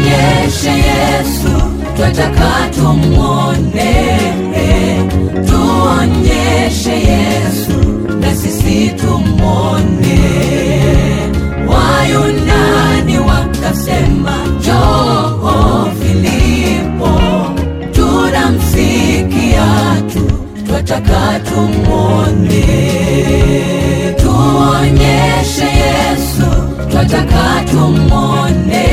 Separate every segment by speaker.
Speaker 1: tuonyeshe Yesu, twataka tumwone. Tuonyeshe Yesu, na sisi tumwone. Wayunani wakasema, njoo Filipo, tunamsikia tu, twataka tumwone. Tuonyeshe Yesu, twataka tumwone.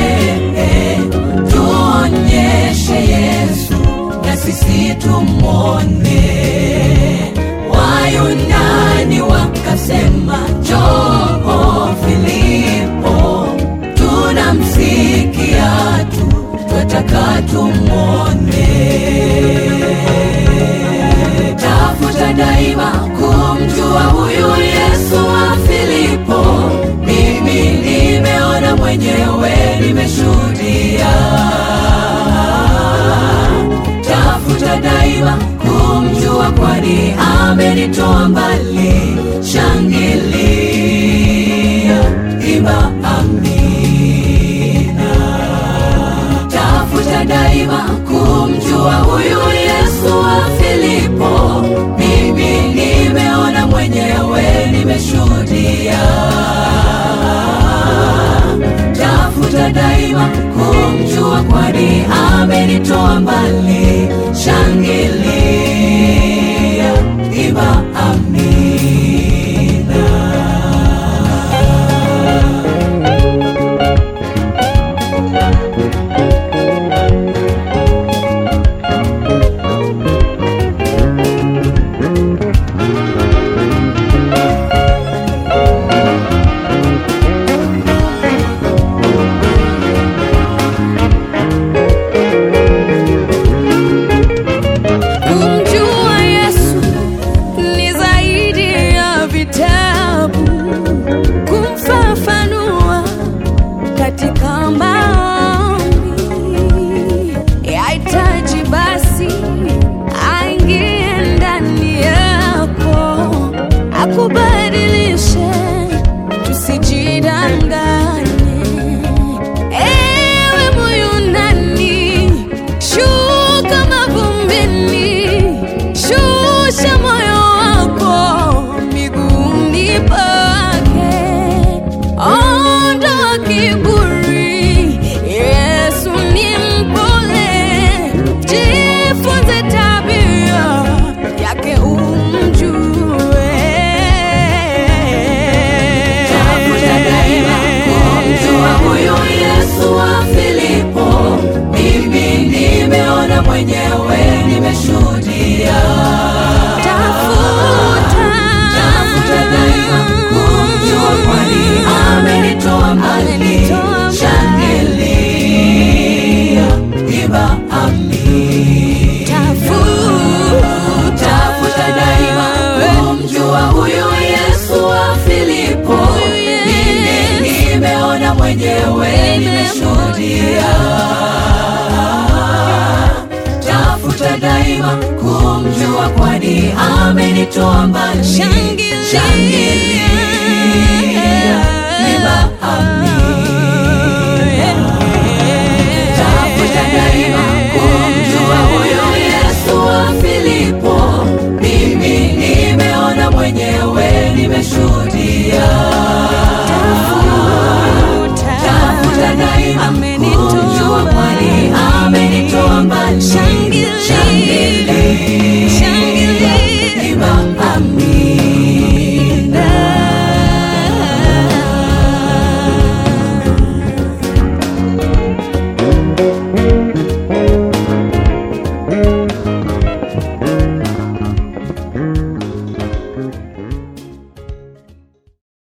Speaker 1: Tuonyeshe Yesu, na sisi tumwone. Wayunani wakasema, njoo Filipo, tunamsikia tu, twataka tumwone. Tafuta daima kumjua huyu Yesu wa Filipo. Mimi nimeona mwenyewe, nimeshuhudia. Tafuta daima kumjua, kwani amenitoa mbali. Shangilia, imba amina. Tafuta daima kumjua huyu Yesu wa Filipo. Mimi nimeona mwenyewe, nimeshuhudia. Tafuta daima kumjua, kwani amenitoa mbali. Shangilia, imba amina.
Speaker 2: Kumjua Yesu ni zaidi ya vitabu, kumfafanua katika maombi, yahitaji basi aingie ndani yako, akubadilishe, tusijidanganye. Ewe Muyunani, shuka mavumbini, shusha moyo wako miguuni pake, ondoa kiburi. Yesu ni mpole, jifunze tabia yake umjue.
Speaker 1: Tafuta daima kumjua huyu Yesu wa Filipo. Mimi nimeona mwenyewe, nimeshuhudia.
Speaker 2: Tafuta.
Speaker 1: Tafuta daima kumjua, kwani amenitoa mbali.
Speaker 2: Amenitoa mbali.
Speaker 1: Shangilia, imba amina.
Speaker 2: Tafuta.
Speaker 1: Tafuta daima kumjua huyu Yesu wa Filipo.
Speaker 2: Huyu Yesu.
Speaker 1: Mimi nimeona mwenyewe, nimeshuhudia. Tafuta daima kumjua, kwani amenitoa mbali.
Speaker 2: Shangilia.
Speaker 1: Shangilia,